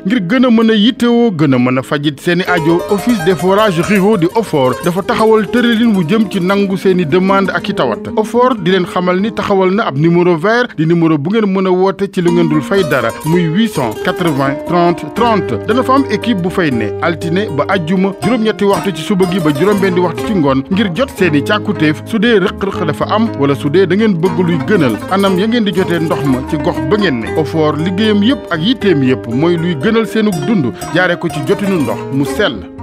ngir gën a mën a yittewoo gën a mën a fajit seeni ajo office des forages ruraux di OFOR dafa taxawal tëralin wu jëm ci nangu seeni demande ak i tawat OFOR di leen xamal ni taxawal na ab numéro vert di numéro bu ngeen mën a woote ci lu ngeen dul fay dara muy 880 30 30 dana fa am équipe bu fay ne altine ba ajjuma juróom-ñetti waxtu ci suba gi ba juróom-benni waxtu ci ngoon ngir jot seeni càkkutéef su dee rëq-rëq dafa am wala su dee da ngeen bëgg luy gënal anam ya ngeen di jotee ndox ma ci gox ba ngeen ne OFOR liggéeyam yépp ak yitteem yépp mooy luy gënal seenug dund jaare ko ci jotinu ndox mu sell